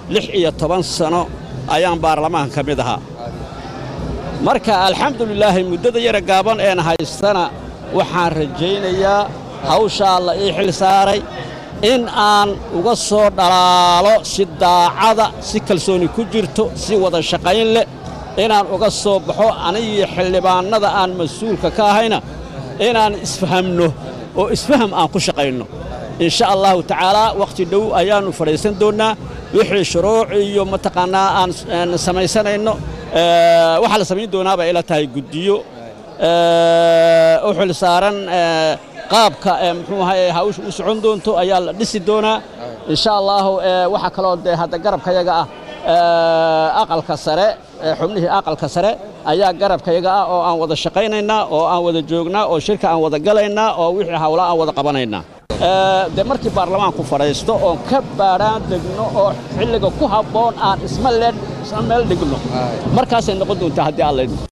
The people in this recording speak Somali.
lix iyo toban sano ayaan baarlamaanka ka mid ahaa marka alxamdulilaahi muddada yara gaaban een haystana waxaan rajaynayaa hawshaa la ii xil saaray in aan uga soo dhalaalo si daacada si kalsooni ku jirto si wada shaqayn leh inaan uga soo baxo anigii xildhibaannada aan mas-uulka ka ahayna inaan isfahamno oo isfaham aan ku shaqayno in sha allahu tacaalaa wakhti dhow ayaannu fadhiisan doonnaa wixii shuruuc iyo mataqaannaa aan samaysanayno waxaa la samayn doonaabaa ila tahay guddiyo u xil saaran qaabka muxuu ahaye hawsha u socon doonto ayaa la dhisi doonaa in sha allaahu waxaa kaloo dee hadda garabkayaga ah aqalka sare xubnihii aqalka sare ayaa garabkayaga ah oo aan wada shaqaynaynaa oo aan wada joognaa oo shirka aan wada galaynaa oo wixii hawla aan wada qabanaynaa dee markii baarlamaanku fadhiisto oon ka baadhaan degno oo xilliga ku habboon aan isma meel dhigno markaasay noqon doontaa haddii alla